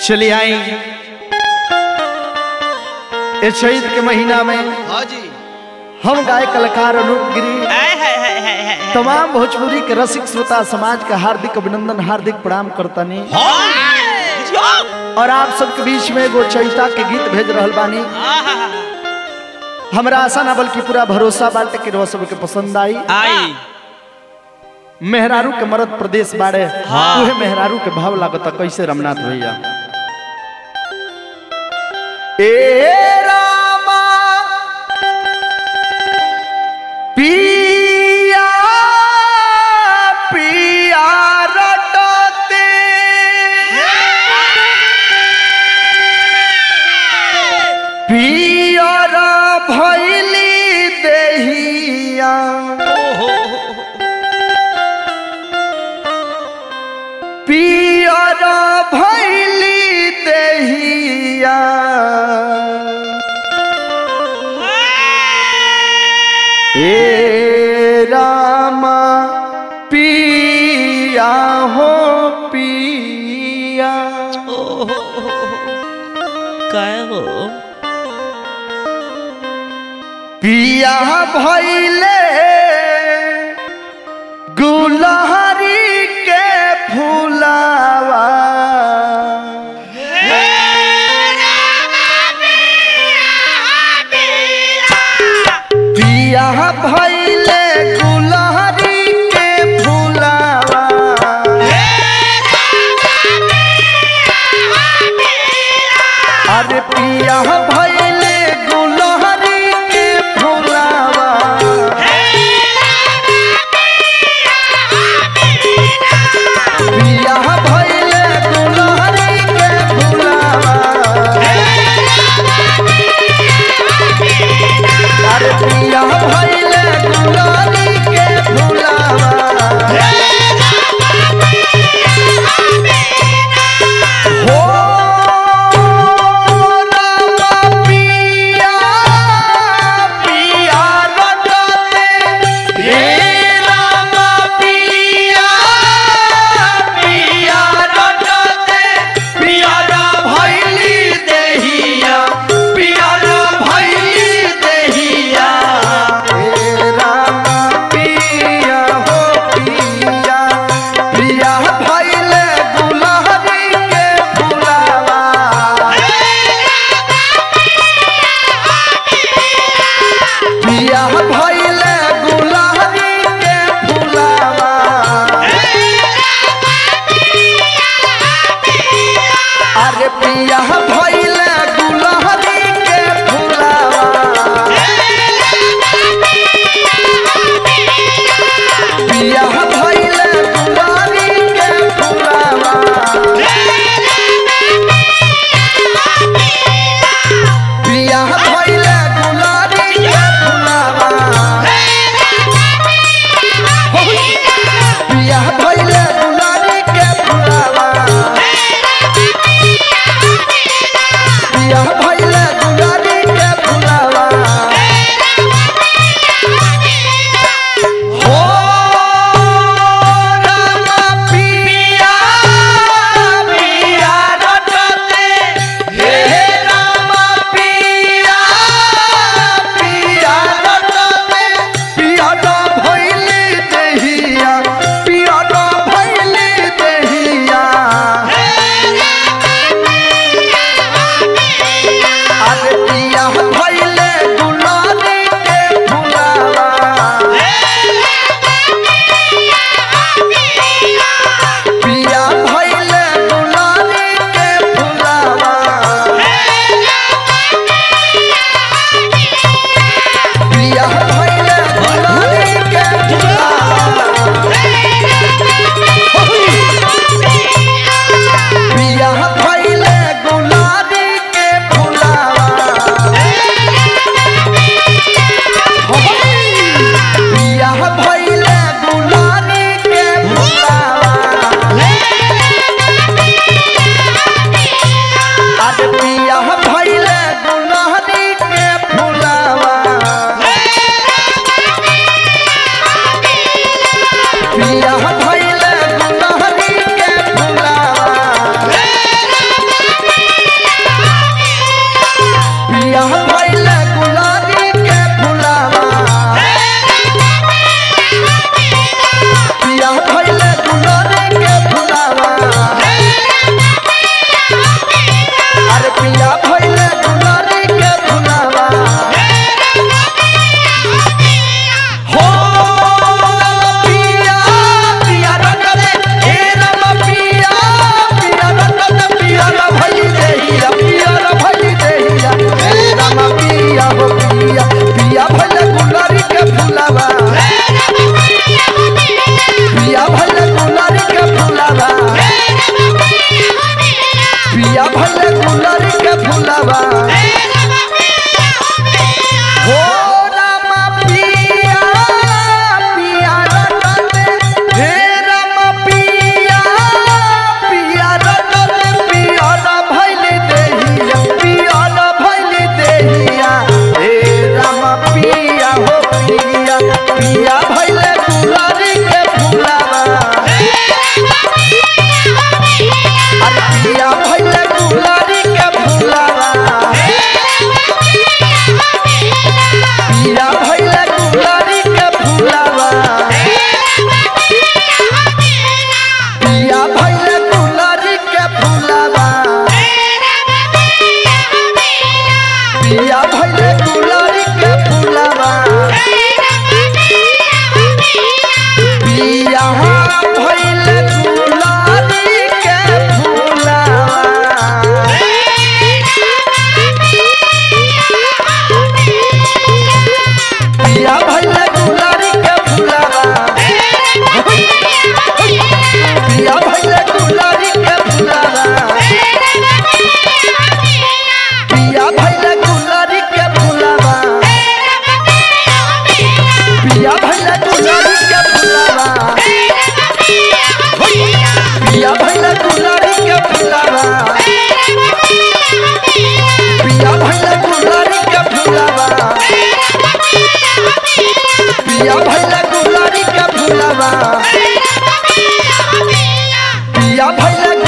चली आई इस शहीद के महीना में हाँ जी हम गाय कलाकार अनूप गिरी हाय हाय हाय हाय हाय हाय। तमाम भोजपुरी के रसिक श्रोता समाज का हार्दिक अभिनंदन हार्दिक प्रणाम करतानी हाँ जी, हाँ। और आप सबके बीच में एगो चैता के गीत भेज रहल बानी आहा, हमरा आशा ना बल्कि पूरा भरोसा बाटे कि रउआ सबके पसंद आई आई मेहरारू के मरद प्रदेश बाड़े हाँ। उहे मेहरारू के भाव लागता कैसे रमनाथ भैया ए रामा पिया पिया रटते पियर भैली देहिया पियर भैली देहिया ए रामा पिया हो पिया काय हो पिया भैले गुलहरी के फूलावा पिया भैले गुलहरी के फूलावा अरे पिया भैले गुलहरी के फूलावा पिया भैले गुलहरी के फूलावा अरे पिया भैले गुलहरी के फूलावा हो रामा पिया पिया रटते हे रामा पिया पिया रटते पिया भैली देहिया पिया भैली देहिया हे रामा पिया हो पिया पिया भैले गुलहरी के फुलावा पिया भैले गुलहरी के फुलावा अरे पिया भैले गुलहरी के फुलावा पिया भैले गुलहरी के फुलावा पिया भैले गुलहरी के फुलावा पिया भैले गुलहरी के फुलावा पिया भैले गुलहरी के फुलावा हो रामा पिया पिया रटते हे रामा पिया पिया रटते पिया ड भैली देहिया पिया ड भैली देहिया अरे पिया पिया भइले गुलाबी के फुलावा पिया भइले गुलाबी के फुलावा अरे पिया भइले गुलाबी के फुलावा हो पिया पिया रंगले हे रम पिया पिया रंगले पिया र भई देहिया पिया र भई देहिया हे रम पिया हो पिया पिया भइले गुलाबी के फुलावा पिया भइले गुलाबी के फुलावा पिया भइले गुलाबी के फुलावा हो रामा पिया पिया रटने हे रामा पिया पिया रटने पिया र भइले देहिया पिया र भइले देहिया हे रामा पिया हो पिया पिया भइले गुलाबी के फुलावा अरे पिया भइले गुलाबी के फुलावा पिया भइले गुलाबी के फुलावा पिया भइले गुलाबी के फुलावा पिया भइले गुलाबी के फुलावा पिया भइले गुलाबी के फुलावा पिया भइले गुलाबी के फुलावा पिया भइले गुलाबी के फुलावा पिया भइले गुलाबी के फुलावा पिया भइले गुलाबी के फुलावा पिया भइले गुलाबी के फुलावा पिया भइले गुलाबी के फुलावा पिया भइले गुलाबी के फुलावा पिया भइले